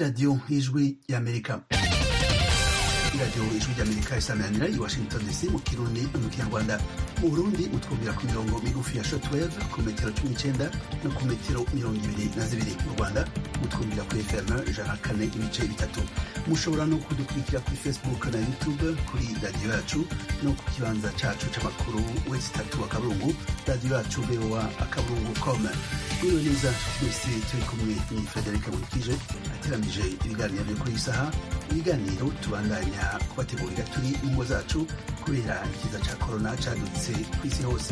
radiyo y'ijwi y'amerika iradiyo ijwi ry'amerika isameranira i washington dc mu kirundi no mu kinyarwanda mu burundi mutwumvira ku mirongo migufi ya shortwave ku metero cumi n'icenda no ku metero mirongo ibiri na zibiri mu rwanda mutwumvira kuri fm ijana kane ibice bitatu mushobora no kudukurikira kuri facebook na youtube kuri radiyo yacu no ku kibanza cacu c'amakuru wesi tatu akaburungu radiyo yacu voa akaburungu com mwiriwe neza twese turi kumwe ni frederic nkurikije ateranije ibiganiro vyo kuri iyi saha ibiganiro tubandanya kubategurira turi mu ngo zacu kubera ikiza ca korona cadutse kw'isi hose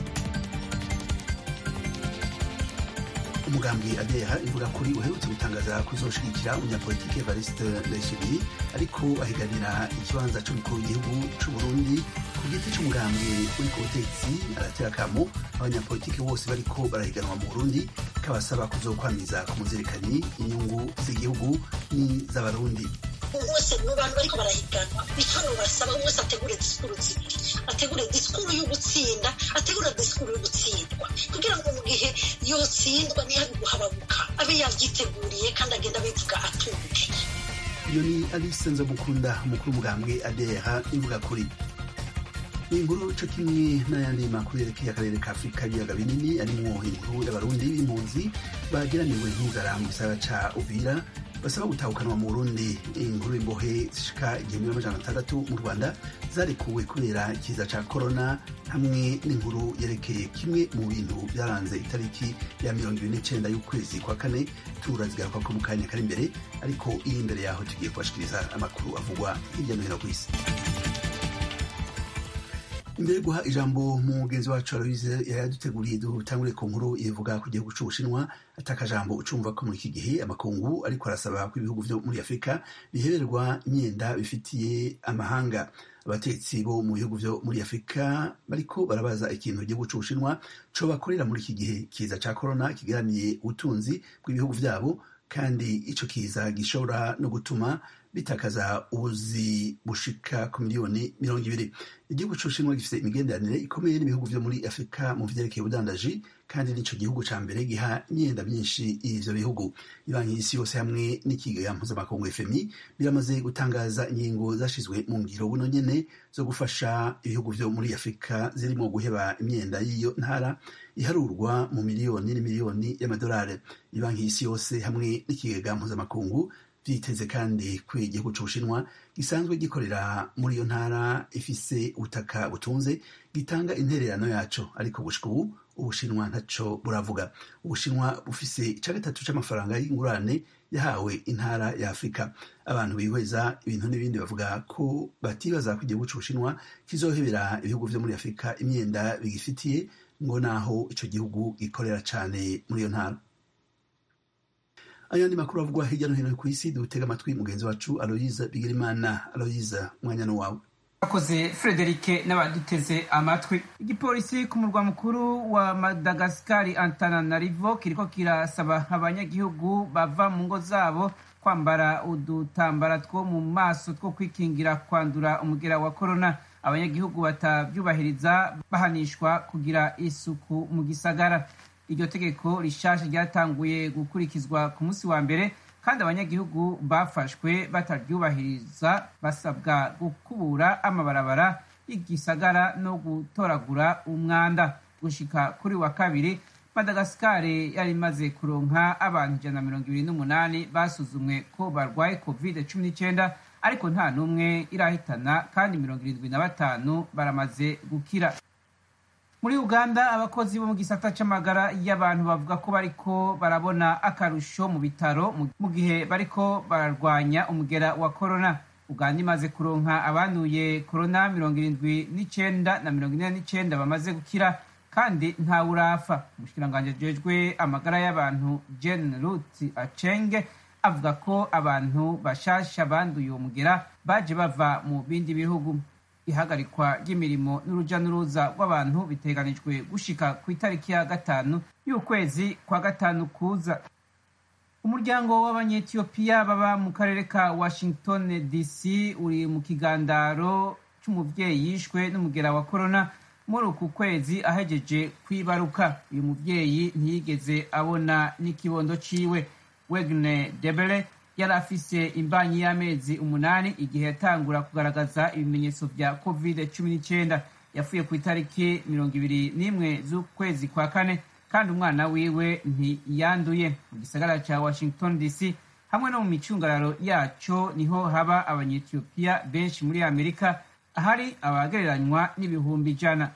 umugambi adeha ivuga kuri uherutse gutangaza kuzoshigikira umunyapolitike evariste ndayishimiye ariko ahiganira ikibanza c'umukuru w'igihugu c'uburundi ku giti c'umugambi uri ku butetsi aratera akamo abanyapolitike bose bariko barahiganwa mu burundi kabasaba kuzokwamiza ku muzirikanyi inyungu z'igihugu n'iz'abarundi bose mu bantu bariko barahiganwa bitano basaba wese ategure disikuru zibiri ategure disikuru yo gutsinda ategure disikuru yo gutsindwa kugira ngo mu gihe yotsindwa ntihabe guhababuka abe yavyiteguriye kandi agenda abivuga atuje iyo ni alice nzomukunda umukuru w'umugambwe adeha ivuga kuri inkuru co kimwe n'ayandi makuru yerekeye akarere ka afurika ibiyaga binini arimwo inkuru y'abarundi b'impunzi bageraniwe n'inzara mu gisagara ca uvira basaba gutahukanwa mu burundi inkuru imbohe zishika igihumbi n'amajana atandatu mu rwanda zarekuwe kubera ikiza ca korona hamwe n'inkuru yerekeye kimwe mu bintu byaranze itariki ya mirongo ibiri n'icenda y'ukwezi kwa kane turazigaruka ko mu kanya kari imbere ariko iri imbere yaho tugiye kubashikiriza amakuru avugwa hirya no hino ku isi imbere yo guha ijambo mugenzi wacu aloise yayaduteguriye dutangure ku nkuru ivuga ku gihugu c'ubushinwa atakajambo ucumva ko muri iki gihe amakungu ariko arasaba ko ibihugu vyo muri afurika biheberwa imyenda bifitiye amahanga abatetsi bo mu bihugu vyo muri afurika bariko barabaza ikintu igihugu c'ubushinwa co bakorera muri iki gihe kiza ca korona kigeramiye ubutunzi bw'ibihugu vyabo kandi ico kiza gishobora no gutuma bitakaza ubuzi bushika ku miliyoni mirongo ibiri igihugu c'ubushinwa gifise imigenderanire ikomeye n'ibihugu vyo muri afurika mu vyerekeye ubudandaji kandi nico gihugu ca mbere giha imyenda myinshi ivyo bihugu ibanki y'isi yose hamwe n'ikigega mpuzamakungu fmi biramaze gutangaza ingingo zashizwe mu ngiro buno nyene zo gufasha ibihugu vyo muri afurika zirimo guheba imyenda y'iyo ntara iharurwa mu miliyoni n'imiliyoni y'amadolari ibanki y'isi yose hamwe n'ikigega mpuzamakungu vyiteze kandi ko igihugu c'ubushinwa gisanzwe gikorera muri iyo ntara ifise ubutaka butunze gitanga intererano yaco ariko gushika ubu ubushinwa ntaco buravuga ubushinwa bufise ica gatatu c'amafaranga y'ingurane yahawe intara ya afurika abantu bihweza ibintu n'ibindi bavuga ko batibaza ko igihugu c'ubushinwa kizohebera ibihugu vyo muri afurika imyenda bigifitiye ngo naho ico gihugu gikorera cane muri iyo ntara ayandi makuru avugwa hirya no hino ku isi dutega amatwi mugenzi wacu aloyiza bigirimana aloyiza umwanya ni wawe akoze frederike n'abaduteze amatwi igipolisi ku murwa mukuru wa madagasikari antananarivo kiriko kirasaba abanyagihugu bava mu ngo zabo kwambara udutambara two mu maso two kwikingira kwandura umugera wa korona abanyagihugu batavyubahiriza bahanishwa kugira isuku mu gisagara iryo tegeko rishasha ryatanguye gukurikizwa ku munsi wa mbere kandi abanyagihugu bafashwe bataryubahiriza basabwa gukubura amabarabara y'igisagara no gutoragura umwanda gushika kuri wa kabiri madagasikari yari imaze kuronka abantu ijana na mirongo ibiri n'umunani basuzumwe ko barwaye covid cumi n'icyenda ariko nta n'umwe irahitana kandi mirongo irindwi na batanu baramaze gukira muri uganda abakozi bo mu gisata c'amagara y'abantu bavuga ko bariko barabona akarusho mu bitaro mu gihe bariko bararwanya umugera wa korona uganda imaze kuronka abanduye korona mirongo irindwi n'icenda na mirongo ine n'icenda bamaze gukira kandi ntawe urafa umushikiranganji ajejwe amagara y'abantu jen rut acenge avuga ko abantu bashasha banduye uwo mugera baje bava mu bindi bihugu ihagarikwa ry'imirimo n'uruja n'uruza rw'abantu biteganijwe gushika ku itariki ya gatanu y'ukwezi kwa gatanu kuza umuryango w'abanyetiyopiya baba mu karere ka washington dc uri mu kigandaro c'umuvyeyi yishwe n'umugera wa korona muri uku kwezi ahejeje kwibaruka uyu muvyeyi ntiyigeze abona n'ikibondo ciwe wegne debere yari afise imbanyi y'amezi umunani igihe yatangura kugaragaza ibimenyetso vya covid cumi n'icyenda yapfuye ku itariki mirongo ibiri n'imwe z'ukwezi kwa kane kandi umwana wiwe ntiyanduye mu gisagara ca washington dc hamwe no mu micungararo yaco niho haba abanyetiyopiya benshi muri amerika ahari abagereranywa n'ibihumbi ijana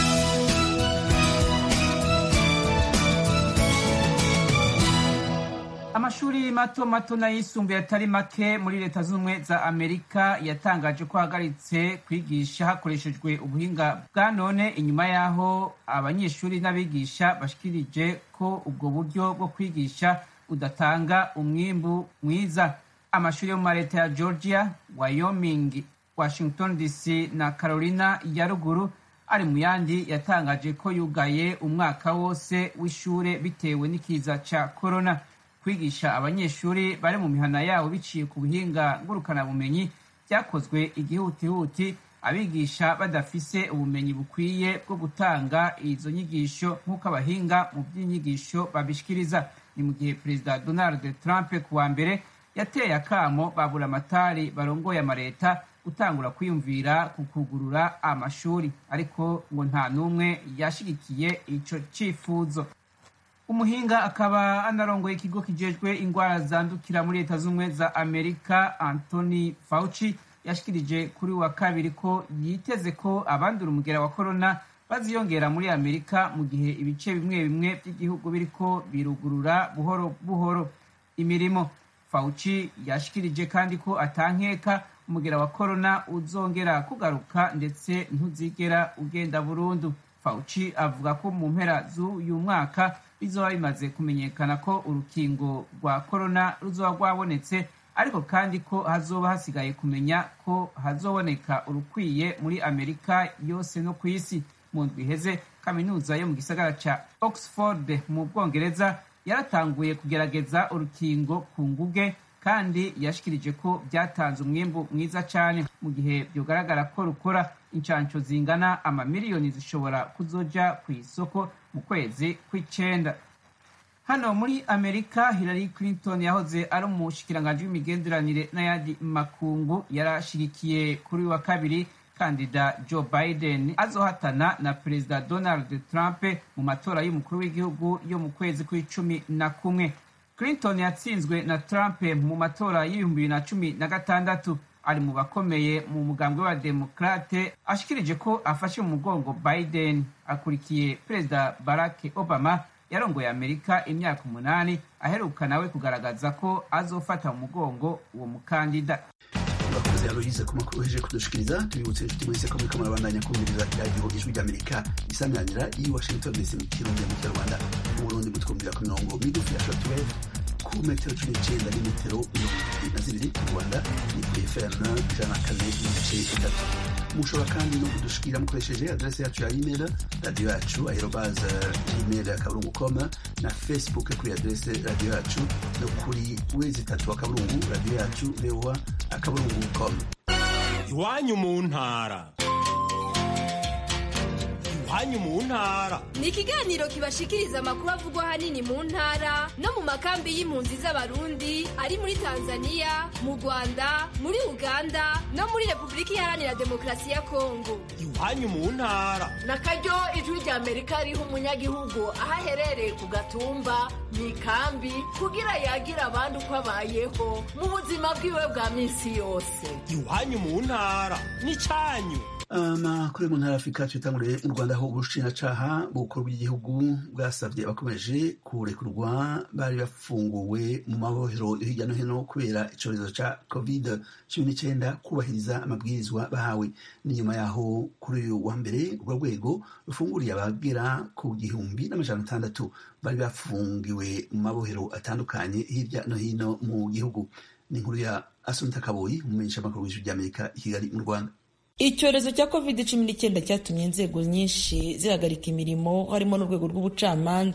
amashuri mato mato n'ayisumbuye atari make muri leta z'ubumwe za amerika yatangaje ko ahagaritse kwigisha hakoreshejwe ubuhinga bwa none inyuma y'aho abanyeshuri n'abigisha bashikirije ko ubwo buryo bwo kwigisha budatanga umwimbu mwiza amashuri yo mu leta ya georgia wyoming washington dc na carolina ya ruguru ari mu yandi yatangaje ko yugaye umwaka wose w'ishure bitewe n'ikiza ca corona kwigisha abanyeshuri bari mu mihana yabo biciye ku buhinga ngurukanabumenyi byakozwe igihutihuti abigisha badafise ubumenyi bukwiye bwo gutanga izo nyigisho nk'uko abahinga mu by'inyigisho babishikiriza ni mu gihe perezida donald trump ku wa mbere yateye akamo babura amatari barongoye amaleta gutangura kwiyumvira ku kugurura amashuri ariko ngo nta n'umwe yashigikiye ico cifuzo umuhinga akaba anarongoye ikigo kijejwe ingwara zandukira muri leta z'ubumwe za amerika anthony fauci yashikirije kuri wa kabiri ko yiteze ko abandura umugera wa korona baziyongera muri amerika mu gihe ibice bimwe bimwe by'igihugu biriko birugurura buhoro buhoro imirimo fauci yashikirije kandi ko atankeka umugera wa korona uzongera kugaruka ndetse ntuzigera ugenda burundu fauci avuga ko mu mpera z'uyu mwaka bizoba bimaze kumenyekana ko urukingo rwa korona ruzoba rwabonetse ariko kandi ko hazoba hasigaye kumenya ko hazoboneka urukwiye muri amerika yose no ku isi mu ndwi iheze kaminuza yo mu gisagara ca oxford mu bwongereza yaratanguye kugerageza urukingo ku nguge kandi yashikirije ko byatanze umwimbu mwiza cyane mu gihe byogaragara ko rukora inshansho zingana amamiliyoni zishobora kuzoja ku isoko mu kwezi kw'icenda hano muri amerika hillary clinton yahoze ari umushikiranganji w'imigenderanire n'ayandi makungu yarashigikiye kuri wa kabiri kandida joe biden azohatana na perezida donald trump mu matora y'umukuru w'igihugu yo mu kwezi kw'icumi na kumwe clinton yatsinzwe na trump mu matora y'ibihumbi bibiri na cumi na gatandatu ari mu bakomeye mu mugambwe wa demokrate ashikirije ko afashe mu mugongo biden akurikiye perezida barack obama yarongoye amerika imyaka umunani aheruka nawe kugaragaza ko azofata mu mugongo uwo mukandida bakoze aloyize ku makuru heje kudushikiriza tubibutse inshuti mwese ko muriko murabandanya kumviriza radiyo ijwi ry'amerika isanganira i washington dc mu kirundi mu kinyarwanda mu burundi mutwumvira ku mirongo migufi ya shortwave ku metero cumi n'icenda n'imetero mirongo ibiri na zibiri mu rwanda ni kuri fm ijana na kane n'ibice bitatu mushobora kandi no kudushikira mukoresheje adrese yacu ya email radiyo yacu aerobaze gmail akaburungu com na facebook kuri adrese radiyo yacu no kuri wezi itatu akaburungu radiyo yacu voa akaburungu com iwanyu mu ntara iwanyu mu ntara ni ikiganiro kibashikiriza amakuru avugwa ahanini mu ntara no mu makambi y'impunzi z'abarundi ari muri tanzania mu rwanda muri uganda no muri repubulika iharanira demokarasi ya kongo iwanyu mu ntara na karyo ijwi rya amerika riha umunyagihugu aho aherereye ku gatumba mu ikambi kugira yagira abandi uko abayeho mu buzima bwiwe bwa minsi yose iwanyu mu ntara n'icyanyu amakuru mu ntara afurika tuyatanguriye mu rwanda aho ubushinjacaha bukuru bw'igihugu bwasabye abakomeje kurekurwa bari bafunguwe mu mabohero hirya no hino kubera icyorezo cya covid cumi n'icyenda kubahiriza amabwirizwa bahawe ni nyuma yaho kuri uyu wa mbere urwo rwego rufunguriye abagera ku gihumbi n'amajana atandatu bari bafungiwe mu mabohero atandukanye hirya no hino mu gihugu ni inkuru ya asunta kaboyi umumenyesha amakuru w'ijwi ry'amerika i kigali mu rwanda icyorezo cya covid cumi n'icyenda cyatumye inzego nyinshi zihagarika imirimo harimo n'urwego rw'ubucamanza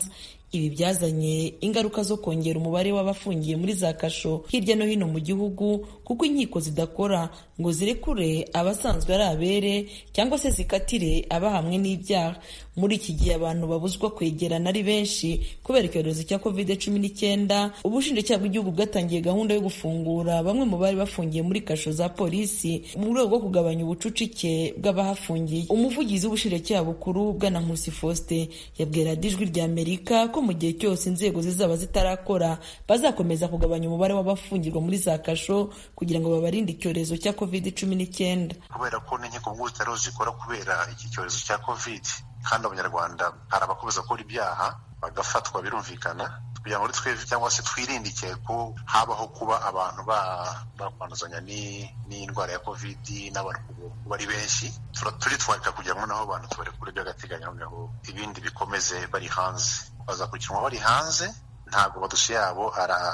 ibi byazanye ingaruka zo kongera umubare w'abafungiye muri za kasho hirya no hino mu gihugu kuko inkiko zidakora ngo zirekure abasanzwe ari abere cyangwa se zikatire abahamwe n'ibyaha muri iki gihe abantu babuzwa kwegerana ari benshi kubera icyorezo cya covid cumi n'icyenda ubushinjacyaha bw'igihugu bwatangiye gahunda yo gufungura bamwe mu bari bafungiye muri kasho za polisi mu rwego rwo kugabanya ubucucike bw'abahafungiye umuvugizi w'ubushinjacyaha bukuru bwana nkusi faustin yabwira ijwi rya amerika ko mu gihe cyose inzego zizaba zitarakora bazakomeza kugabanya umubare w'abafungirwa muri za kasho kugira ngo babarinde icyorezo cya covid cumi n'icyenda kubera ko n'inkiko mpuzabitsina zikora kubera iki cyorezo cya covid kandi abanyarwanda hari abakomeza gukora ibyaha bagafatwa birumvikana kugira ngo twebwe cyangwa se twirindike ko habaho kuba abantu bakwanduzanya n'indwara ya covid n'abantu kuba ari benshi turitwarika kugira ngo naho abantu tubarekure by'agateganyo noneho ibindi bikomeze bari hanze bazakurikiranwa bari hanze ntabwo amadosiye yabo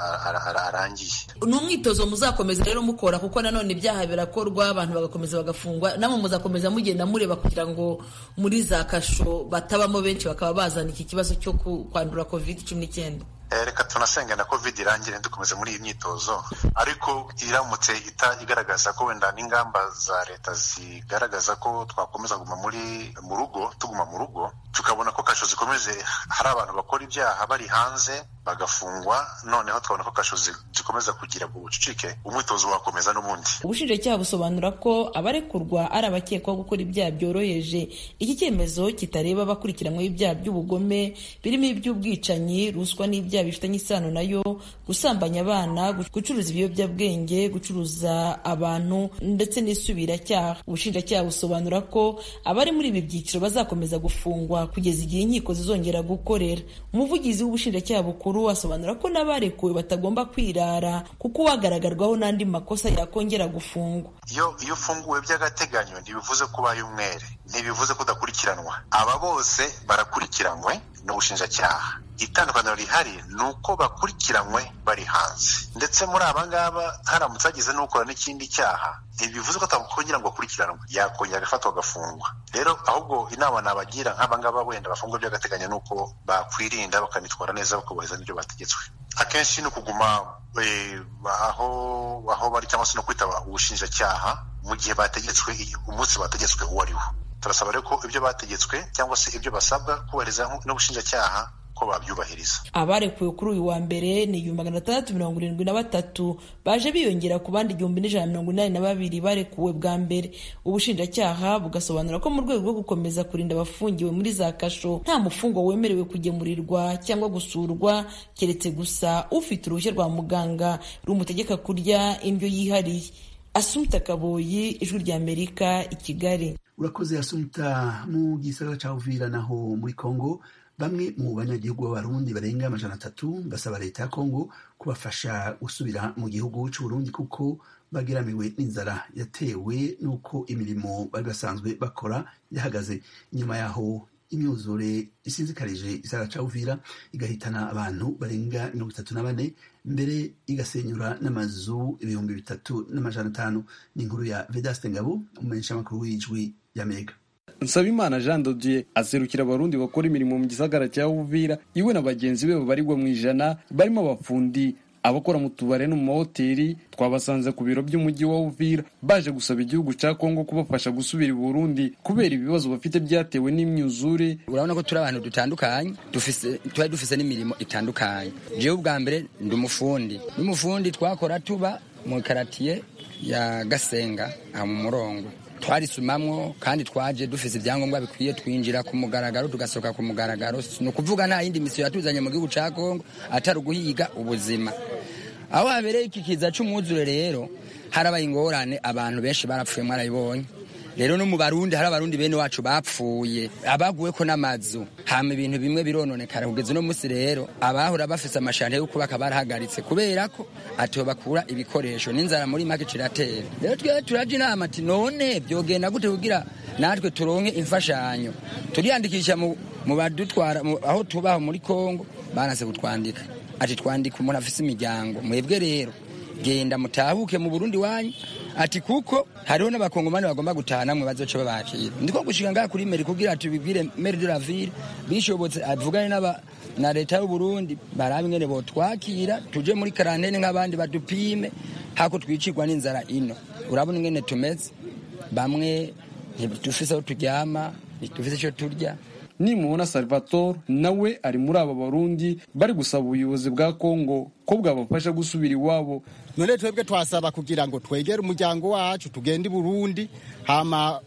arangiye ni umwitozo muzakomeza rero mukora kuko nanone ibyaha birakorwa abantu bagakomeza bagafungwa namwe muzakomeza mugenda mureba kugira ngo muri za kasho batabamo benshi bakaba bazana iki kibazo cyo kwandura covid cumi n'icyenda reka tunasenga na covid irangire dukomeze muri iyi myitozo ariko iramutse igaragaza ko wenda n'ingamba za leta zigaragaza ko twakomeza kuguma muri mu rugo tuguma mu rugo tukabona ko kasho zikomeje hari abantu bakora ibyaha bari hanze bagafungwa noneho tukabona ko kasho zikomeza kugira ubucucike umwitozo wakomeza n'ubundi ubushinjacyaha busobanura ko abarekurwa ari abakekwaho gukora ibyaha byoroheje iki cyemezo kitareba abakurikiranyweho ibyaha by'ubugome birimo iby'ubwicanyi ruswa n'ibyaha bifitanye isano nayo gusambanya abana gucuruza ibiyobyabwenge gucuruza abantu ndetse n'isubiracyaha ubushinjacyaha busobanura ko abari muri ibi byiciro bazakomeza gufungwa kugeza igihe inkiko zizongera gukorera umuvugizi w'ubushinjacyaha bukuru asobanura ko n'abarekuwe batagomba kwirara kuko uwagaragarwaho n'andi makosa yakongera gufungwa iyo iyo ufunguwe by'agateganyo ntibivuze ko ubaye umwere ntibivuze ko udakurikiranwa aba bose barakurikiranwe n'ubushinjacyaha itandukaniro rihari ni uko bakurikiranywe bari hanze ndetse muri aba ngaba haramutse hagize n'ukora n'ikindi cyaha ntibivuze ko atakongera ngo akurikiranwe yakongera agafatwa agafungwa rero ahubwo inama nabagira nk'aba ngaba wenda bafungwa by'agateganyo ni uko bakwirinda bakanitwara neza bakubahiriza n'ibyo bategetswe akenshi ni ukuguma aho aho bari cyangwa se no kwitaba ubushinjacyaha mu gihe bategetswe umunsi bategetswe uwo ari wo turasaba rero ko ibyo bategetswe cyangwa se ibyo basabwa kubahiriza n'ubushinjacyaha ko babyubahiriza abarekuwe kuri uyu wa mbere ni igihumbi magana atandatu mirongo irindwi na batatu baje biyongera ku bandi igihumbi n'ijana mirongo inani na babiri barekuwe bwa mbere ubushinjacyaha bugasobanura ko mu rwego rwo gukomeza kurinda abafungiwe muri za kasho nta mufungwa wemerewe kugemurirwa cyangwa gusurwa keretse gusa ufite uruhushya rwa muganga rumutegeka kurya indyo yihariye asumta kaboyi ijwi rya amerika i kigali urakoze asumta mu gisagara cya uvira naho muri congo bamwe mu banyagihugu b'abarundi barenga amajana atatu basaba leta ya kongo kubafasha gusubira mu gihugu cy'uburundi kuko bageramiwe n'inzara yatewe n'uko imirimo bari basanzwe bakora yahagaze inyuma yaho imyuzure isinzikarije isara ca uvira igahitana abantu barenga mirongo itatu na bane mbere igasenyura n'amazu ibihumbi bitatu n'amajana atanu ni inkuru ya vedaste ngabo umumenyeshamakuru w'ijwi y'amerika nsabimana jean dodier aserukira abarundi bakora imirimo mu gisagara cya uvira iwe na bagenzi be babarirwa mu ijana barimo abafundi abakora mu tubare no mu mahoteli twabasanze ku biro by'umujyi wa uvira baje gusaba igihugu cya kongo kubafasha gusubira i burundi kubera ibibazo bafite byatewe n'imyuzure urabona ko turi abantu dutandukanye dufise tuba dufise n'imirimo itandukanye jewe ubwa mbere ndi umufundi n'umufundi twakora tuba mu karatiye ya gasenga aha mu murongo twarisumamwo kandi twaje dufise ibyangombwa bikwiye twinjira ku mugaragaro tugasohoka ku mugaragaro ni ukuvuga nta yindi misiyo yatuzanye mu gihugu cya kongo atari uguhiga ubuzima aho habereye iki kiza cy'umwuzure rero harabaye ingorane abantu benshi barapfuye mwarabibonye rero no mu barundi hari abarundi bene wacu bapfuye abaguwe ko n'amazu hama ibintu bimwe birononekara kugeza uno munsi rero abahora bafise amashante yo kubaka barahagaritse kubera ko atiho bakura ibikoresho n'inzara muri make ciratera rero twe turaje inama ati none byogenda gute kugira natwe turonke imfashanyo turiyandikisha mu, mu badutwara aho tubaho muri kongo banase kutwandika ati twandika umuntu afise imiryango mwebwe rero genda mutahuke mu burundi wanyu ati kuko hariho n'abakongomani bagomba gutaha namwe bazoca babakira ndiko gushika ngaha kuri meri kugira tubibwire meri de la ville bishobotse avugane na leta y'uburundi barabe ingene botwakira tuje muri karantene nk'abandi badupime hako twicirwa n'inzara ino urabona ingene tumeze bamwe ntidufise aho turyama ntidufise icyo turya nimubona salvatore nawe ari muri aba barundi bari gusaba ubuyobozi bwa kongo ko bwabafasha gusubira iwabo none twebwe twasaba kugira ngo twegere umuryango wacu tugende i burundi hama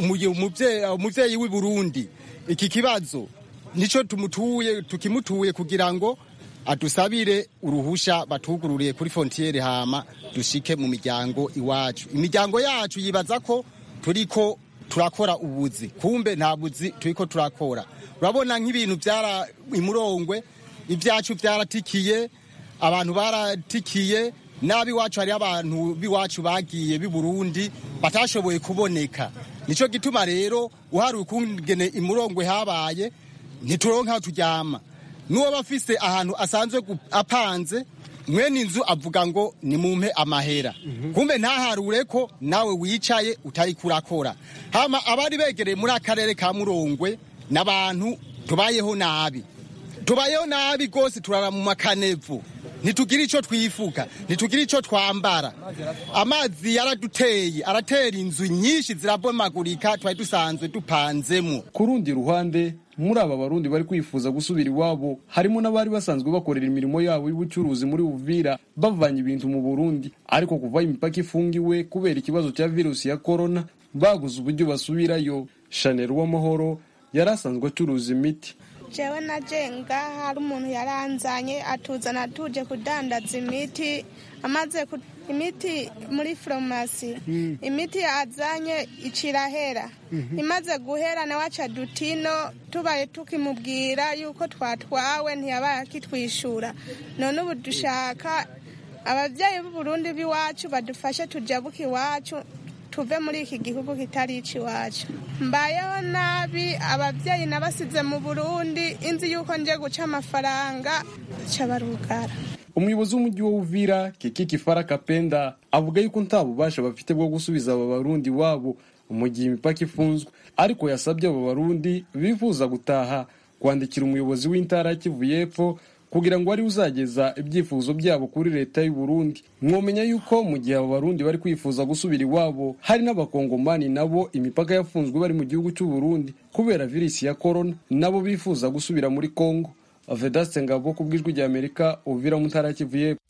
umuvyeyi w'i burundi iki kibazo nico tumutuye tukimutuye kugira ngo adusabire uruhusha batugururiye kuri fontiere hama dushike mu miryango iwacu imiryango yacu yibaza ko turiko turakora ubuzi kumbe nta buzi turiko turakora urabona nk'ibintu byara imurongwe ibyacu byaratikiye abantu baratikiye n'ab'iwacu hariho abantu b'iwacu bagiye b'i burundi batashoboye kuboneka nicyo gituma rero uhari ukungene imurongwe habaye ntituronke aho turyama n'uwo afise ahantu asanzwe apanze mwene inzu avuga ngo nimumpe amahera kumbe ntaharure ko nawe wicaye utari kurakora hama abari begereye muri akarere ka murongwe n'abantu tubayeho nabi tubayeho nabi rwose turara mu makanevu ntitugira icyo twifuka ntitugira icyo twambara amazi yaraduteye aratera inzu nyinshi zirabomagurika twari dusanzwe dupanzemo ku rundi ruhande muri aba barundi bari kwifuza gusubira iwabo harimo n'abari basanzwe bakorera imirimo yabo y'ubucuruzi muri Uvira bavanye ibintu mu Burundi ariko kuva imipaka ifungiwe kubera ikibazo cya virusi ya corona baguze uburyo basubirayo Chanel w'amahoro yari asanzwe acuruza imiti jewe na jenga hari umuntu yaranzanye atuzana tuje kudandaza imiti amaze imiti muri farumasi imiti yazanye icirahera imaze guhera nawe aca dutino tubaye tukimubwira yuko twatwawe ntiyabaye akitwishyura none ubu dushaka ababyeyi b'uburundi b'iwacu badufashe tujabuke iwacu tuve muri iki gihugu kitari iwacu mbayeho nabi ababyeyi nabasize mu burundi inzi yuko nje guca amafaranga barugara umuyobozi w'umujyi wa uvira kiki fara kapenda avuga yuko nta bubasha bafite bwo gusubiza aba barundi wabo mu gihe imipaka ifunzwe ariko yasabye aba barundi bifuza gutaha kwandikira umuyobozi w'intara kivu y'epfo kugira ngo ari uzageza ibyifuzo byabo kuri leta y'u Burundi mwomenya yuko mu gihe abo barundi bari kwifuza gusubira iwabo hari n'abakongomani nabo imipaka yafunzwe bari mu gihugu cy'u Burundi kubera virusi ya corona nabo bifuza gusubira muri Kongo Vedaste Ngabo ku bw'ijwi rya Amerika uvira mu ntara Kivu y'Epfo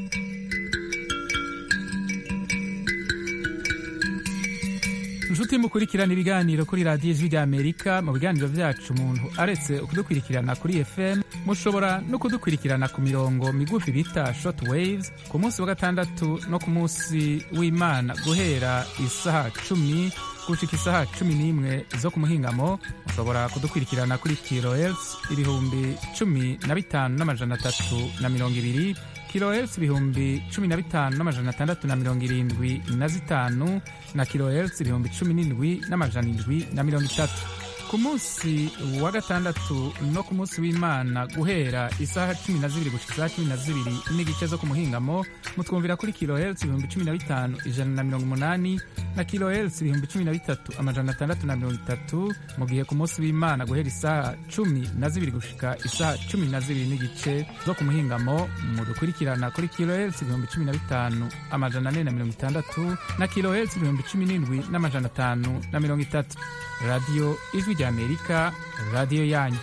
inshuti mukurikirana ibiganiro kuri radiyo ijwi ry'amerika mu biganiro byacu umuntu aretse kudukurikirana kuri fm mushobora no kudukurikirana ku mirongo migufi bita short waves ku munsi wa gatandatu no ku munsi w'imana guhera isaha cumi gushika isaha cumi n'imwe zo ku muhingamo mushobora kudukurikirana kuri kilohertz ibihumbi cumi na bitanu n'amajana atatu na mirongo ibiri kilohertz ibihumbi cumi na bitanu n'amajana atandatu na mirongo irindwi na zitanu na kilohertz ibihumbi cumi n'indwi n'amajana indwi na mirongo itatu ku munsi wa gatandatu no ku munsi w'imana guhera isaha cumi na zibiri gushika isaha cumi na zibiri n'igice zo ku muhingamo mutwumvira kuri kilohertz ibihumbi cumi na bitanu ijana na mirongo umunani na kilohertz ibihumbi cumi na bitatu amajana atandatu na mirongo itatu mu gihe ku munsi w'imana guhera isaha cumi na zibiri gushika isaha cumi na zibiri n'igice zo ku muhingamo mudukurikirana kuri kilohertz ibihumbi cumi na bitanu amajana ane na mirongo itandatu na kilohertz ibihumbi cumi n'indwi n'amajana atanu na mirongo itatu radiyo ijwi rya amerika radiyo yanyu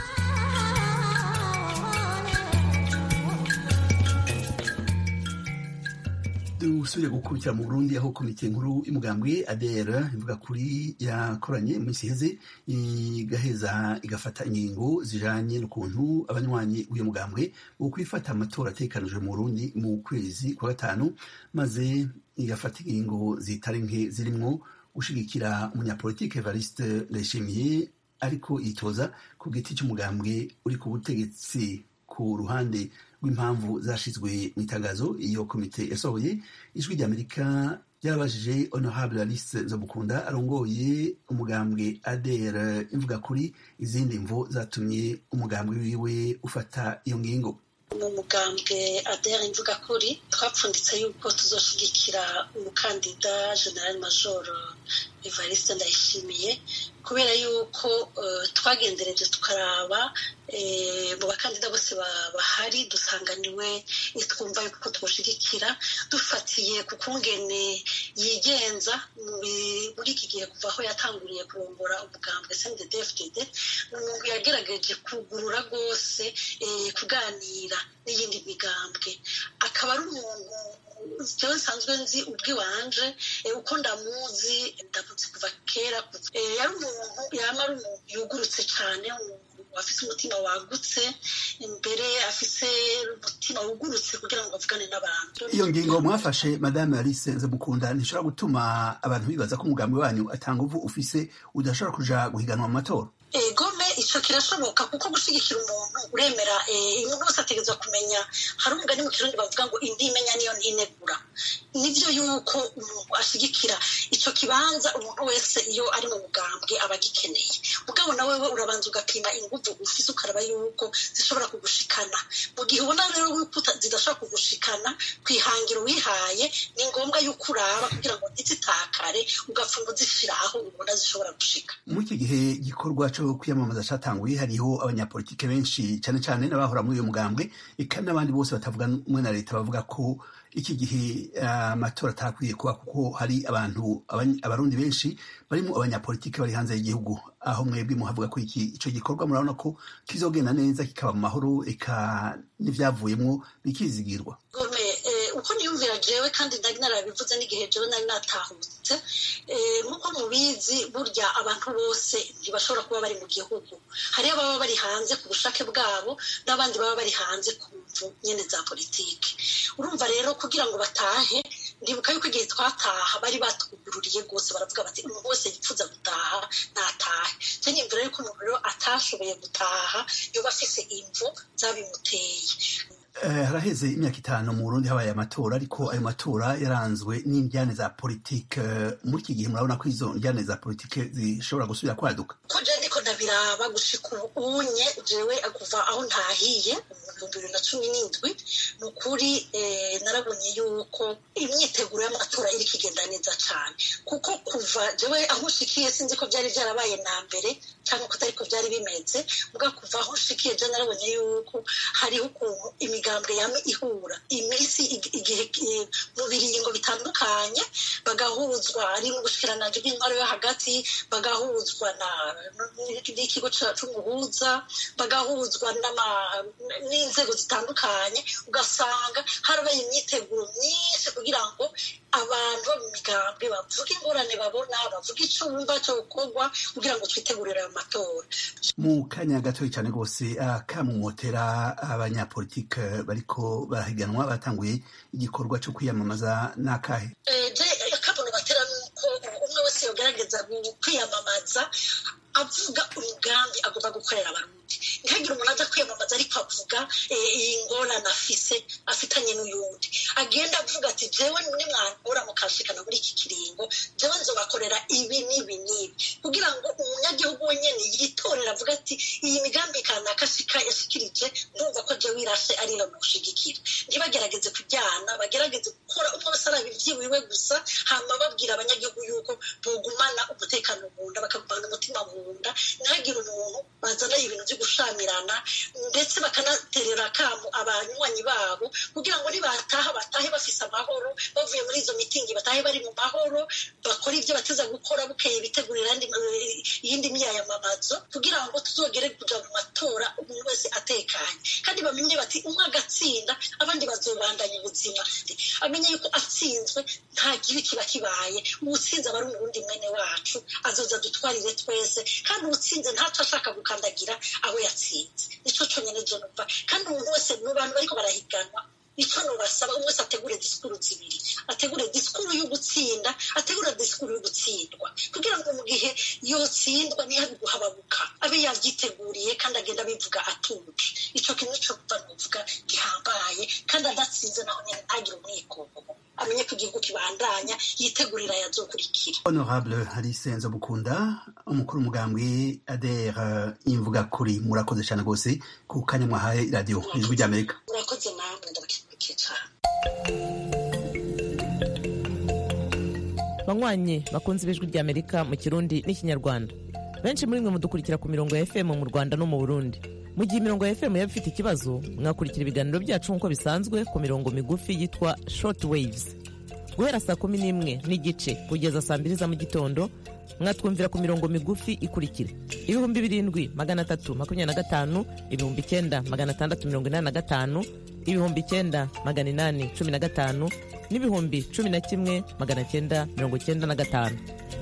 dusubire gukurikira mu burundi aho komite nkuru y'umugambwe adr ivuga kuri yakoranye mu minsi iheze igaheza igafata ingingo zijanye n'ukuntu abanywanyi w'uyu mugambwe wo kwifata amatora atekanijwe mu burundi mu kwezi kwa gatanu maze igafata ingingo zitari nke zirimwo gushigikira umunyapolitike evariste ndayishimiye ariko yitoza ku giti cy'umugambwe uri ku butegetsi ku ruhande rw'impamvu zashizwe mu itangazo iyo komite yasohoye ijwi ry'amerika ryarabajije honorable alice nzamukunda arongoye umugambwe adr imvuga kuri izindi mvo zatumye umugambwe wiwe ufata iyo ngingo mu mugambwe adr imvuga kuri twapfunditse yuko tuzoshigikira umukandida general major evariste ndayishimiye kubera yuko twagendereje tukaraba mu bakandida bose bahari dusanganiwe twumva yuko tubashigikira dufatiye ku kungene yigenza muri iki gihe kuva aho yatanguriye kurongora umugambwe cndfdd ni umuntu yagerageje kugurura rwose kuganira n'iyindi migambwe akaba ari umuntu jewe nsanzwe nzi ubwiwanje uko ndamuzi ndamuzi kuva kera yari umuntu yama ari umuntu yugurutse cyane afise umutima wagutse imbere afise umutima wugurutse kugira ngo avugane n'abantu iyo ngingo mwafashe madame alice nzamukunda ntishobora gutuma abantu bibaza ko umugambi wanyu atanga uvu ufise udashobora kuja guhiganwa mu matora gome icyo kirashoboka kuko gushyigikira umuntu uremera umuntu wese ategerezwa kumenya hari umugani mu kirundi bavuga ngo indi imenya niyo ntinegura nibyo yuko umuntu ashyigikira icyo kibanza umuntu wese iyo ari mu mugambwe aba agikeneye mugabo nawe we urabanza ugapima ingufu ufise ukaraba yuko zishobora kugushikana mu gihe ubona rero yuko zidashobora kugushikana ku ihangiro wihaye ni ngombwa yuko uraba kugira ngo ntizitakare ugapfuma uzishyira aho ubona zishobora gushika muri iki gihe gikorwa cyo kwiyamamaza cyatanguye hariho abanyapolitike benshi cyane cyane n'abahora muri uyu mugambwe eka n'abandi bose batavuga rumwe na leta bavuga ko iki gihe amatora atakwiye kuba kuko hari abantu abarundi benshi barimo abanyapolitike bari hanze y'igihugu aho mwebwe muhavuga ko iki icyo gikorwa murabona ko kizogenda neza kikaba mu mahoro eka n'ibyavuyemo bikizigirwa uko niyumvira jewe kandi nari narabivuze n'igihe jewe nari natahutse nk'uko mubizi burya abantu bose ntibashobora kuba bari mu gihugu hariyo ababa bari hanze ku bushake bwabo n'abandi baba bari hanze ku mvu nyine za politiki urumva rero kugira ngo batahe ndibuka yuko igihe twataha bari batwugururiye rwose baravuga bati umuntu wese yifuza gutaha natahe cyo nyumvira yuko umuntu rero atashoboye gutaha yoba afise imvu zabimuteye haraheze imyaka itanu mu burundi habaye amatora ariko ayo matora yaranzwe n'indyane za politike muri iki gihe murabona ko izo njyane za politike zishobora gusubira kwaduka ko je ndiko ndabiraba gushika ubunye jewe kuva aho ntahiye mu bibiri na cumi n'indwi ni ukuri narabonye yuko imyiteguro y'amatora iri kigenda neza cyane kuko kuva jewe aho ushikiye sinzi ko byari byarabaye na mbere cyangwa ko atari ko byari bimeze muga kuva aho ushikiye je narabonye yuko hariho ukuntu imigambwe yame ihura iminsi igihe mu biringo bitandukanye bagahuzwa ari mu bushikiranganji bw'intwaro yo hagati bagahuzwa n'ikigo c'umuhuza bagahuzwa n'inzego zitandukanye ugasanga harabaye imyiteguro myinshi kugira ngo abantu bo mu migambwe bavuga ingorane babona bavuga icyo bumva cyo gukorwa kugira ngo twitegurire ayo matora mu kanya gatoya cyane rwose akamumotera abanyapolitike bariko barahiganwa batanguye igikorwa cyo kwiyamamaza n'akahe akabono batera nuko umwe wese yogerageza kwiyamamaza avuga umugambi agomba gukorera abarundi ntihagire umuntu aza kwiyamamaza ariko avuga ingorane afise afitanye n'uyundi agenda avuga ati jewe nimwankura mukashikana muri iki kiringo jewe nzobakorera ibi n'ibi n'ibi kugira ngo umunyagihugu wenyene yitorera avuga ati iyi migambi kanaka ashika yashikirije ndumva ko jewe irashe ariyo mushigikira ntibagerageze kujyana bagerageze gukora umwe wese araba ivyiwiwe gusa hama babwira abanyagihugu yuko bogumana umutekano mu nda bakagumana umutima mu nda ntihagire umuntu bazana ibintu byo gushamirana ndetse bakanaterera akamu abanywanyi babo kugira ngo nibataha batahe bafise amahoro bavuye muri izo mitingi batahe bari mu mahoro bakora ibyo bateza gukora bukeye bitegurira iyindi myayamamazo kugira ngo tuzogere kuja mu matora umuntu wese atekanye kandi bamenye bati umwe agatsinda abandi bazobandanya ubuzima amenye yuko atsinzwe nta kibi kiba kibaye uwutsinze aba ari umurundi mwene wacu azoza dutwarire twese kandi uwutsinze ntaco ashaka gukandagira aho yatsinze nico conyene je numva kandi umuntu wese mu bantu bariko barahiganwa icyo nubasaba umwe wese ategure disikuru zibiri ategure disikuru yo gutsinda ategure disikuru yo gutsindwa kugira ngo mu gihe yotsindwa nihabe guhababuka abe yavyiteguriye kandi agenda abivuga atuje ico kintu nico kuva nuvuga gihambaye kandi adatsinze naho nyene ntagire umwikomo amenye ko igihugu kibandanya yitegurira yazokurikira honorable alice nzobukunda umukuru umugambwe adere imvuga kuri murakoze cyane rwose ku kanya mwahaye radiyo ijwi ry'amerika murakoze namwe ndabakengurukiye cyane banywanyi bakunze ibijwi ry'amerika mu kirundi n'ikinyarwanda benshi muri mwe mudukurikira ku mirongo ya fm mu rwanda no mu burundi mu gihe imirongo ya fm yaba ifite ikibazo mwakurikira ibiganiro byacu nk'uko bisanzwe ku mirongo migufi yitwa short waves guhera saa kumi n'imwe n'igice kugeza saa mbiri za mu gitondo mwatwumvira ku mirongo migufi ikurikira ibihumbi birindwi magana atatu makumyabiri na gatanu ibihumbi icyenda magana atandatu mirongo inani na gatanu ibihumbi icyenda magana inani cumi na gatanu n'ibihumbi cumi na kimwe magana cyenda mirongo cyenda na gatanu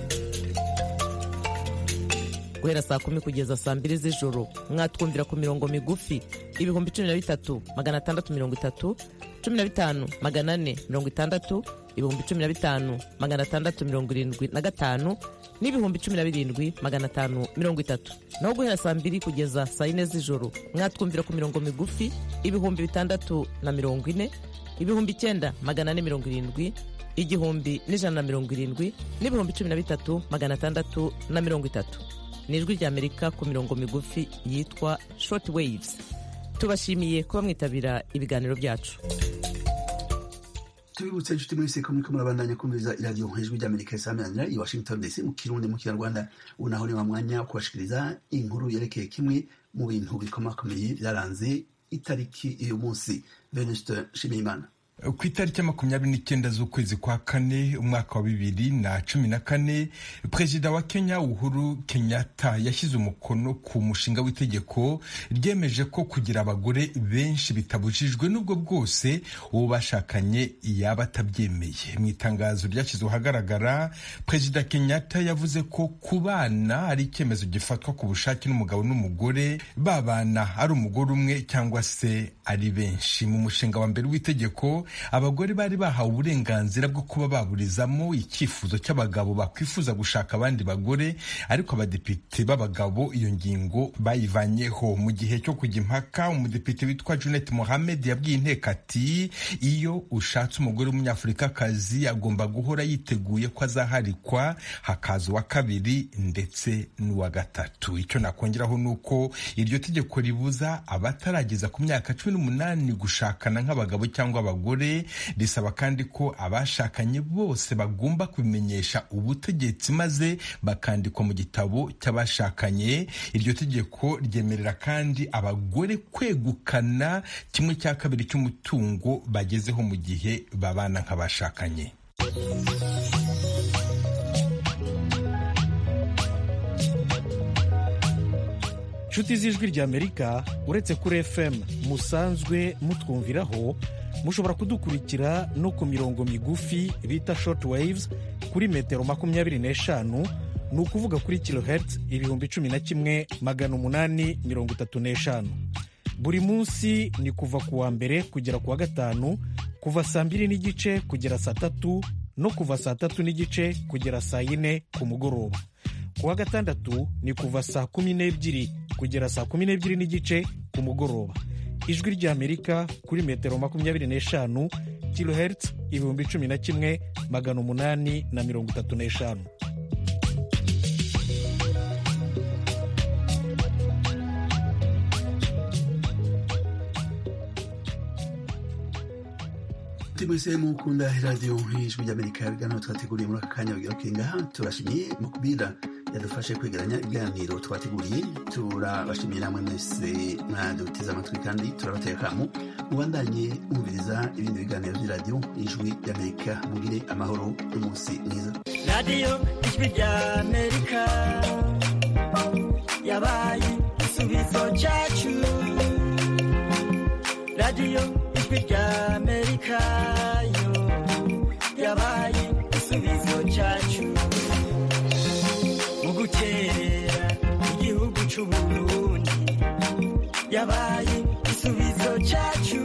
guhera saa kumi kugeza saa mbiri z'ijoro mwatwumvira ku mirongo migufi ibihumbi cumi na bitatu magana atandatu mirongo itatu cumi na bitanu magana ane mirongo itandatu ibihumbi cumi na bitanu magana atandatu mirongo irindwi na gatanu n'ibihumbi cumi na birindwi magana atanu mirongo itatu naho guhera saa mbiri kugeza saa yine z'ijoro mwatwumvira ku mirongo migufi ibihumbi bitandatu na mirongo ine ibihumbi icyenda magana ane mirongo irindwi igihumbi n'ijana na mirongo irindwi n'ibihumbi cumi na bitatu magana atandatu na mirongo itatu ni ijwi ry'amerika ku mirongo migufi yitwa short waves tubashimiye kuba mwitabira ibiganiro byacu tubibutse inshuti mwese ko muriko murabandanya kumviriza iradiyo ijwi ry'amerika isameranira i washington dc mu kirundi mu kinyarwanda ubu naho ni wa mwanya wo kubashikiriza inkuru yerekeye kimwe mu bintu bikomakomeye byaranze itariki uyu munsi venuste nshimiyimana ku itariki ya makumyabiri n'icyenda z'ukwezi kwa kane umwaka wa bibiri na cumi na kane perezida wa kenya uhuru kenyatta yashyize umukono ku mushinga w'itegeko ryemeje ko kugira abagore benshi bitabujijwe n'ubwo bwose uwo bashakanye yaba atabyemeye mu itangazo ryashyizwe ahagaragara perezida kenyatta yavuze ko ku bana ari icyemezo gifatwa ku bushake n'umugabo n'umugore babana ari umugore umwe cyangwa se ari benshi mu mushinga wa mbere w'itegeko abagore bari bahawe uburenganzira bwo kuba baburizamo icyifuzo cy'abagabo bakwifuza gushaka abandi bagore ariko abadepite b'abagabo iyo ngingo bayivanyeho mu gihe cyo kujya impaka umudepite witwa Junet Mohamed yabwiye inteko ati iyo ushatse umugore w'umunyafurikakazi agomba guhora yiteguye ko azaharikwa hakaza uwa kabiri ndetse n'uwa gatatu icyo nakongeraho ni uko iryo tegeko ribuza abatarageza ku myaka cumi n'umunani gushakana nk'abagabo cyangwa abagore risaba kandi ko abashakanye bose bagomba kubimenyesha ubutegetsi maze bakandikwa mu gitabo cy'abashakanye iryo tegeko ryemerera kandi abagore kwegukana kimwe cya kabiri cy'umutungo bagezeho mu gihe babana nk'abashakanye inshuti z'ijwi ry'amerika uretse kuri fm musanzwe mutwumviraho mushobora kudukurikira no ku mirongo migufi bita short waves kuri metero makumyabiri n'eshanu ni ukuvuga kuri kilohertz ibihumbi cumi na kimwe magana umunani mirongo itatu n'eshanu buri munsi ni kuva ku wa mbere kugera ku wa gatanu kuva saa mbiri n'igice kugera saa tatu no kuva saa tatu n'igice kugera saa yine ku mugoroba ku wa gatandatu ni kuva saa kumi n'ebyiri kugera saa kumi n'ebyiri n'igice ku mugoroba ijwi ry'amerika kuri metero makumyabiri n'eshanu kilohertz ibihumbi cumi na kimwe magana umunani na mirongo itatu n'eshanu mwese mukunda radiyo ijwi ry'amerika ibiganiro twateguriye muri aka kanya bigira kengaha turashimiye mukubira yadufashe kwegeranya ibiganiro twateguriye turabashimiye namwe mwese mwaduteze amatwi kandi turabateye akamu mubandanye mwumviriza ibindi biganiro by'iradiyo ijwi ry'amerika mugire amahoro n'umunsi mwiza radiyo ijwi ry'amerika yabaye igisubizo cyacu radiyo ijwi ry'amerika yo yabaye igisubizo cyacu mu guterera igihugu cy'uburundi yabaye igisubizo cyacu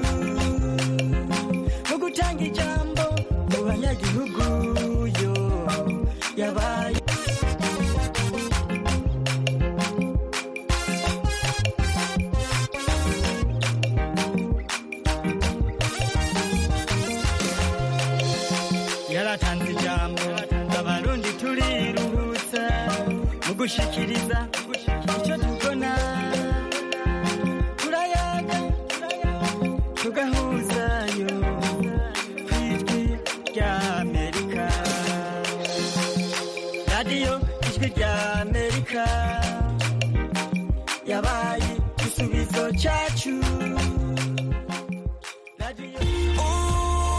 mu gutanga ijambo mu banyagihugu yo yabaye yaratanze ijambo abarundi turiruhutsa mu gushikiriza icyo tubona turayaga tugahuzayo ku ijwi ry'amerika radiyo ijwi rya amerika yabaye igisubizo cyacu